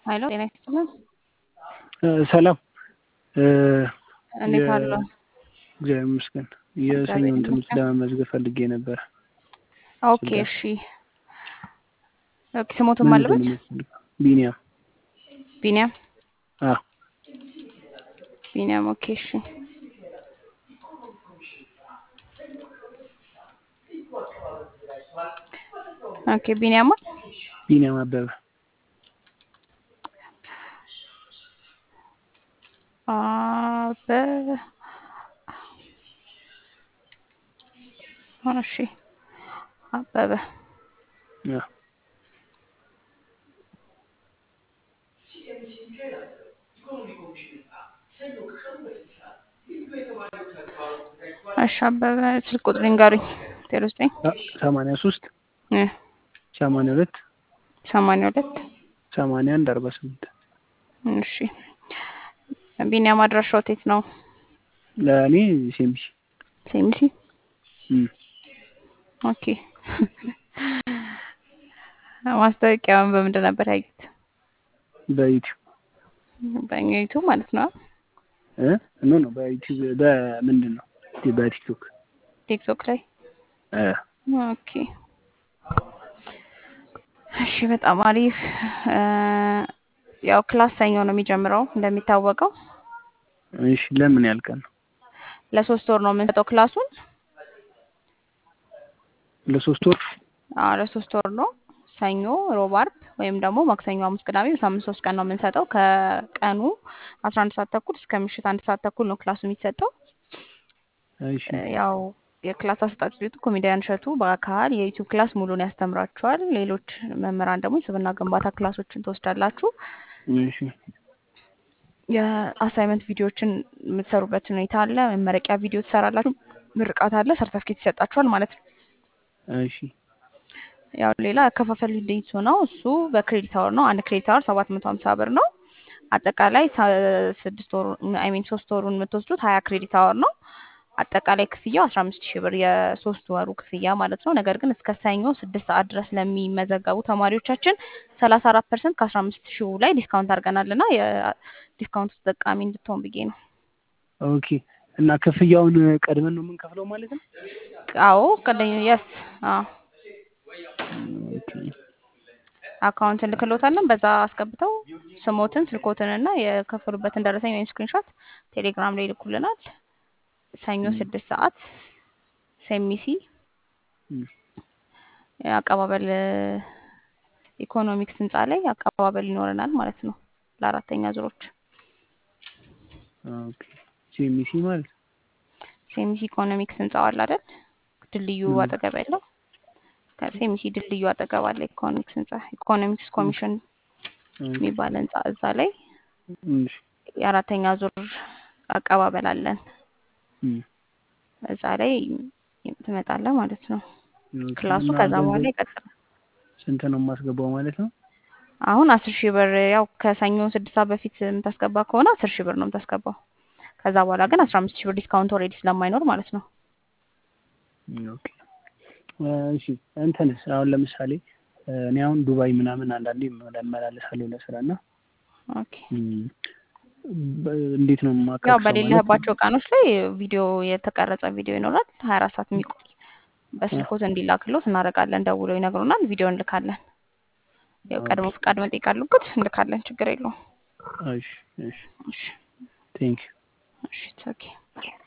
ሀይሎ ጤና ይስጥልን። ሰላም እንዴት አሉ? እግዚአብሔር ይመስገን። የሰኞን ትምህርት ለመመዝገብ ፈልጌ ነበር። ኦኬ እሺ። ኦኬ ስሞቱን ማለበት ቢኒያም ቢኒያም አዎ ቢኒያም ኦኬ እሺ። ኦኬ ቢኒያም ቢኒያም አበበ አበበ እሺ አበበ አዎ እሺ አበበ ስልክ ቁጥር ንገሩኝ። ዜሮ ዘጠኝ ሰማንያ ሶስት እ ሰማንያ ሁለት ሰማንያ ሁለት ሰማንያ አንድ አርባ ስምንት እሺ ቢኒያም አድራሻው የት ነው? ለእኔ ሴምሲ ሴሚሲ እም ኦኬ ማስታወቂያውን በምንድን ነበር ያዩት? በዩቲዩብ በእኛ ዩቱብ ማለት ነው። እ ኖ ኖ በዩቲዩብ በምንድን ነው በቲክቶክ ቲክቶክ ላይ እ ኦኬ እሺ በጣም አሪፍ እ ያው ክላስ ሰኞ ነው የሚጀምረው እንደሚታወቀው እሺ ለምን ያህል ቀን ነው? ለሶስት ወር ነው የምንሰጠው ክላሱን። ለሶስት ወር አዎ ለሶስት ወር ነው። ሰኞ፣ ሮብ፣ አርብ ወይም ደግሞ ማክሰኞ፣ ሐሙስ፣ ቅዳሜ በሳምንት ሶስት ቀን ነው የምንሰጠው። ከቀኑ አስራ አንድ ሰዓት ተኩል እስከ ምሽት አንድ ሰዓት ተኩል ነው ክላሱ የሚሰጠው። እሺ ያው የክላስ አሰጣጥ ሂደቱ ኮሜዲያን እሸቱ በአካል የዩቲዩብ ክላስ ሙሉን ያስተምራችኋል። ሌሎች መምህራን ደግሞ የስብዕና ግንባታ ክላሶችን ትወስዳላችሁ። እሺ የአሳይመንት ቪዲዮዎችን የምትሰሩበት ሁኔታ አለ። መመረቂያ ቪዲዮ ትሰራላችሁ። ምርቃት አለ። ሰርተፍኬት ይሰጣችኋል ማለት ነው። እሺ ያው ሌላ አከፋፈል ሂደቱ ነው። እሱ በክሬዲት አወር ነው። አንድ ክሬዲት አወር ሰባት መቶ ሀምሳ ብር ነው። አጠቃላይ ሳ- ስድስት ወሩ አይ ሚን ሶስት ወሩን የምትወስዱት ሀያ ክሬዲት አወር ነው። አጠቃላይ ክፍያው አስራ አምስት ሺህ ብር የሶስት ወሩ ክፍያ ማለት ነው። ነገር ግን እስከ ሰኞ ስድስት ሰዓት ድረስ ለሚመዘገቡ ተማሪዎቻችን ሰላሳ አራት ፐርሰንት ከአስራ አምስት ሺው ላይ ዲስካውንት አድርገናል እና የዲስካውንቱ ተጠቃሚ እንድትሆን ብዬ ነው። ኦኬ እና ክፍያውን ቀድመን ነው የምንከፍለው ማለት ነው? አዎ ቀደኝ የስ አዎ ኦኬ አካውንት እንልክሎታለን። በዛ አስገብተው ስሞትን ስልኮትን እና የከፈሉበትን ደረሰኝ ወይም ስክሪንሾት ቴሌግራም ላይ ይልኩልናል። ሰኞ ስድስት ሰዓት ሴሚሲ እም አቀባበል ኢኮኖሚክስ ህንፃ ላይ አቀባበል ይኖረናል ማለት ነው ለአራተኛ ዙሮች ኦኬ ሴሚሲ ማለት ነው። ሴሚሲ ኢኮኖሚክስ ህንፃው አለ አይደል? ድልድዩ እም አጠገብ ያለው ከሴሚሲ ድልድዩ አጠገብ አለ ኢኮኖሚክስ ህንፃ ኢኮኖሚክስ ኮሚሽን ኦኬ የሚባል ህንፃ እዛ ላይ እሺ የአራተኛ ዙር አቀባበል አለን። እም እዛ ላይ ትመጣለህ ማለት ነው። ኦኬ ክላሱ እና ከዛ በኋላ ገንዘብ ይቀጥላል። ስንት ነው የማስገባው ማለት ነው? አሁን አስር ሺህ ብር ያው ከሰኞ ስድስት ሰዓት በፊት የምታስገባ ከሆነ አስር ሺህ ብር ነው የምታስገባው። ከዛ በኋላ ግን አስራ አምስት ሺህ ብር ዲስካውንት ኦልሬዲ ስለማይኖር ማለት ነው። ኦኬ እሺ እንትንስ አሁን ለምሳሌ እኔ አሁን ዱባይ ምናምን አንዳንዴ እመላለሳለሁ ለስራ እና ኦኬ እም በ- እንዴት ነው ያው የማካክሰው ማለት በሌለህባቸው ቀኖች ላይ ቪዲዮ የተቀረጸ ቪዲዮ ይኖራል ሀያ አራት ሰዓት የሚቆይ በስልኮት እንዲላክሎት እናደርጋለን። ደውለው ይነግሩናል፣ ቪዲዮ እንልካለን። ያው ቀድሞ ኦኬ ፍቃድ መጠየቅ አለበት፣ እንልካለን። ችግር የለውም። እሺ እሺ እሺ ቴንክ እሺ ኦኬ